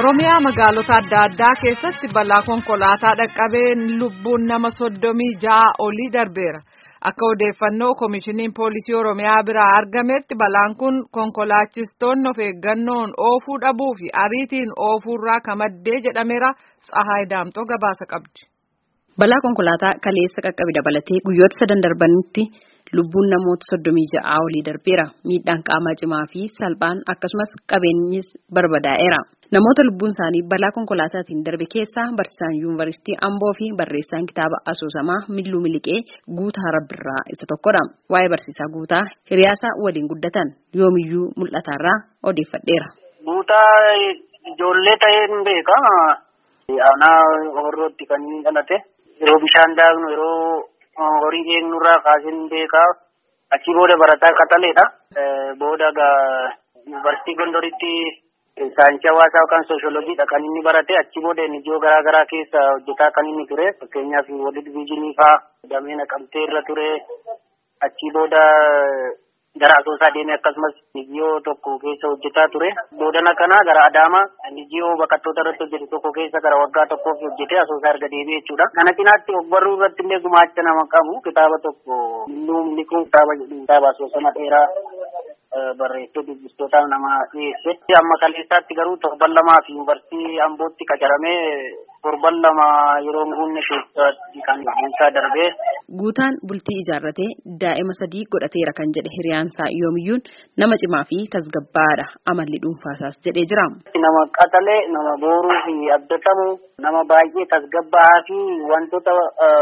Oromiyaa magaalota adda addaa keessatti balaa konkolaataa dhaqqabeen lubbuun nama soddomii ja'a olii darbeera. Akka odeeffannoo Koomishiniin Poolisii Oromiyaa biraa argametti balaan kun konkolaachistoonni of eeggannoon oofuu dhabuu fi ariitiin oofuurraa kan madde jedhameera. Tsahaay Daamxoo gabaasa qabdi. Balaa konkolaataa kaleessa qaqqabe dabalatee guyyoota sadan darbanitti lubbuun namoota soddomii ja'aa olii darbeera. Miidhaan qaamaa cimaa fi salphaan akkasumas qabeenyis barbadaa'eera. Namoota lubbuun isaanii balaa konkolaataatiin darbe keessaa barsiisaan yuunivarsiitii Amboo fi barreessaan kitaaba asoosamaa Milluu Miliqee Guutaa Rabbirraa isa tokkodha. Waa'ee barsiisaa Guutaa hiriyaasaa waliin guddatan yoomiyyuu mul'ataarraa odeeffadheera. Guutaa ijoollee ta'een beeka. Aanaa horrootti kan inni dhalate. Yeroo bishaan daaknu yeroo horii eegnurraa kaaseen beekaa. Achii booda barataa qaxaleedha. Booda yuunivarsiitii Gondoritti saayinsii hawaasaa yookaan sooshoolojiidha kan inni barate. Achii booda ijoo garaa garaa keessa hojjetaa kan inni ture. Fakkeenyaaf walid viijinii fa'aa damee naqamtee irra ture. Achii booda gara asoosaa deemee akkasumas nijiyoo tokko keessa hojjetaa ture. Boodana kana gara Adaamaa nijiyoo baqattoota irratti hojjete tokko keessa gara waggaa tokkoof hojjete asoosaa erga deebi'ee jechuudha. Kana cinaatti ogbarruu irratti illee gumaacha nama qabu kitaaba tokko Milluu Miliquun kitaaba jedhu kitaaba asoosama dheeraa barreessee dubbistootaaf nama dhiyeesse. Amma kaleessaatti garuu torban lamaa fi yuunivarsiitii Ambootti qacaramee torban lama yeroo guunne keessatti kan isaa darbee. Guutaan bultii ijaarratee daa'ima sadii godhateera kan jedhe hiriyaansaa yoomiyyuun nama cimaa fi tasgabbaadha amalli dhuunfaasaas jedhee jira. Nama qaxalee nama booruu fi abdatamu nama baay'ee tasgabbaa fi wantoota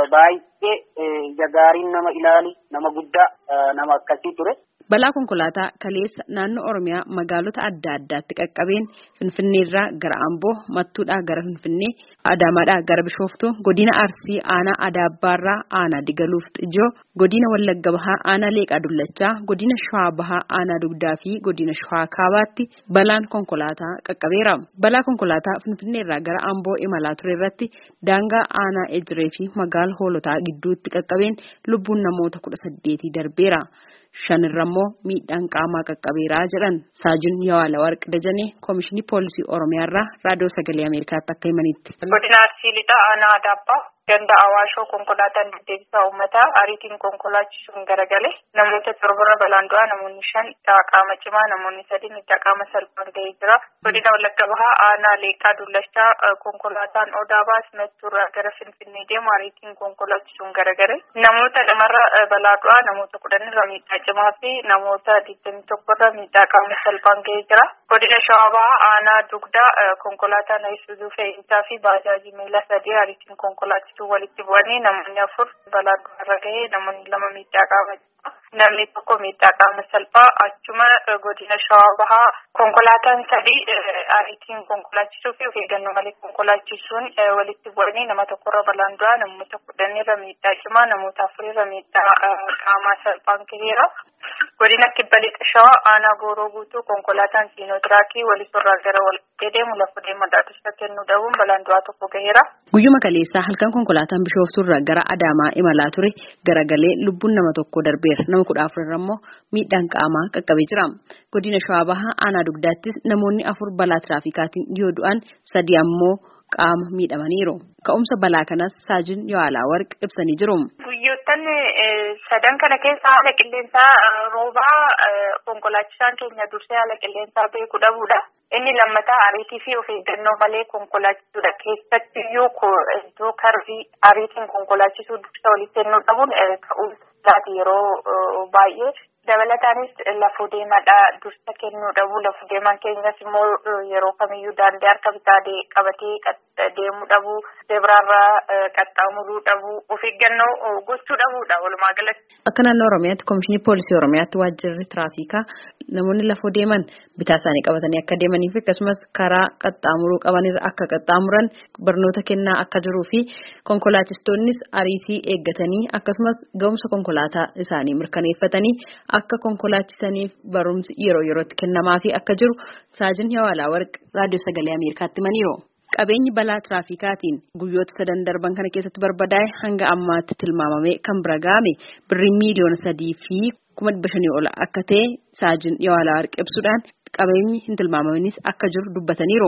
baay'ee jagaariin nama ilaali nama guddaa nama akkasii ture. Balaa konkolaataa kaleessa naannoo Oromiyaa magaalota adda addaatti qaqqabeen Finfinneerraa gara Amboo, Mattuudhaa gara Finfinnee, Adaamaadhaa gara Bishooftuu, Godina Arsii aanaa Adaabbaarraa aanaa Digaluuf Xijoo, Godina Wallagga Bahaa aanaa Leeqaa Dullachaa, Godina Shawaa Bahaa aanaa Dugdaa fi Godina Shawaa Kaabaatti balaan konkolaataa qaqqabeera. Balaa konkolaataa Finfinneerraa gara Amboo imalaa ture irratti daangaa aanaa Ejiree fi magaala Hoolotaa gidduutti qaqqabeen lubbuun namoota kudha saddeetii darbeera. shanirra immoo miidhaan qaamaa qaqqabeeraa jedhan saajin yawaala warq dajanee koomishinii poolisii oromiyaarraa raadiyoo sagalee ameerikaatti akka himanitti. godina arsii lixaa aanaa adaabbaa ganda awaashoo konkolaataan deddeebisaa uummataa ariitiin konkolaachisuun garagale namoota torbarra balaan du'aa namoonni shan qaama cimaa namoonni sadi miidhaa qaama salphaan ga'ee jira godina wallagga bahaa aanaa leeqaa dullachaa konkolaataan odaa baas mattuurraa gara finfinnee deemu ariitiin konkolaachisuun garagale namoota lamarra balaa du'aa namoota kudhanirra miidhaa cimaa fi namoota digdamii tokkorra miidhaa qaama salphaan ga'ee jira godina shawaa bahaa aanaa dugdaa konkolaataan ayisuuzuu fe'iinsaa fi baajaajii miila sadii ariitiin konkolaachisuu walitti bu'anii namoonni afur balaa du'arra gahee namoonni lama miidhaa qaama namni tokko miidhaa qaama salphaa achuma godina shawaa bahaa konkolaataan sadii ariitiin konkolaachisuu fi of eeggannoo malee konkolaachisuun walitti bu'anii nama tokkorra balaan du'aa namoota kudhanirra miidhaa cimaa namoota afurirra miidhaa qaamaa salphaan gaheera. godina kibba lixa shawaa aanaa gooroo guutuu konkolaataan siinootiraakii walisorraa gara walitti deemu lafa deemadhaa dursa kennuu dhabuun balaan du'aa tokko gaheera. Guyyuma kaleessaa halkan konkolaataan bishooftuurraa gara Adaamaa imalaa ture garagalee lubbuun nama tokko darbeera. Nama kudha afurarra immoo miidhaan qaamaa qaqqabee jira. Godina Shawaa Bahaa aanaa dugdaattis namoonni afur balaa tiraafikaatiin yoo du'an sadi ammoo qaama miidhamaniiru. Ka'umsa balaa kanas saajin Yawaalaa Warq ibsanii jiru. Guyyoottan sadan kana keessa haala qilleensaa roobaa konkolaachisaan keenya dursee haala qilleensaa beekuu dhabuudha. Inni lammataa ariitii fi of eeggannoo malee konkolaachisuudha. Keessatti iyyuu iddoo karbii ariitiin konkolaachisuu dursa walitti kennuu dhabuun ka'umsaati yeroo baay'ee. Dabalataanis lafoo deemaadhaa dursa kennuu dhabu. Lafoo deemaan keenyas immoo yeroo kamiyyuu daandii harka bitaa qabatee deemuu dhabu. Zeebiraarraa qaxxaamuruu dhabu. Of eeggannoo gochuu dhabuudha walumaa galatti. Akka naannoo Oromiyaatti Koomishinii Poolisii Oromiyaatti waajjirri tiraafikaa namoonni lafoo deeman bitaa isaanii qabatanii akka deemanii fi akkasumas karaa qaxxaamuruu qabanirra akka qaxxaamuran barnoota kennaa akka jiruu fi konkolaachistoonnis ariitii eeggatanii akkasumas ga'umsa konkolaataa isaanii mirkaneeffatanii akka konkolaachisaniif barumsi yeroo yerootti kennamaa fi akka jiru saajin Yawaalaa Warq raadiyoo sagalee Ameerikaatti himaniiru. Qabeenyi balaa tiraafikaatiin guyyoota sadan darban kana keessatti barbadaa'e hanga ammaatti tilmaamamee kan bira ga'ame birrii miiliyoona sadii fi kuma dhibba shanii ol akka ta'e saajin Yawaalaa Warq ibsuudhaan qabeenyi hin tilmaamaminis akka jiru dubbataniiru.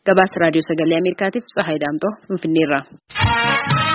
Gabaasa raadiyoo sagalee Ameerikaatiif Tsahaay Daamtoo Finfinneerraa.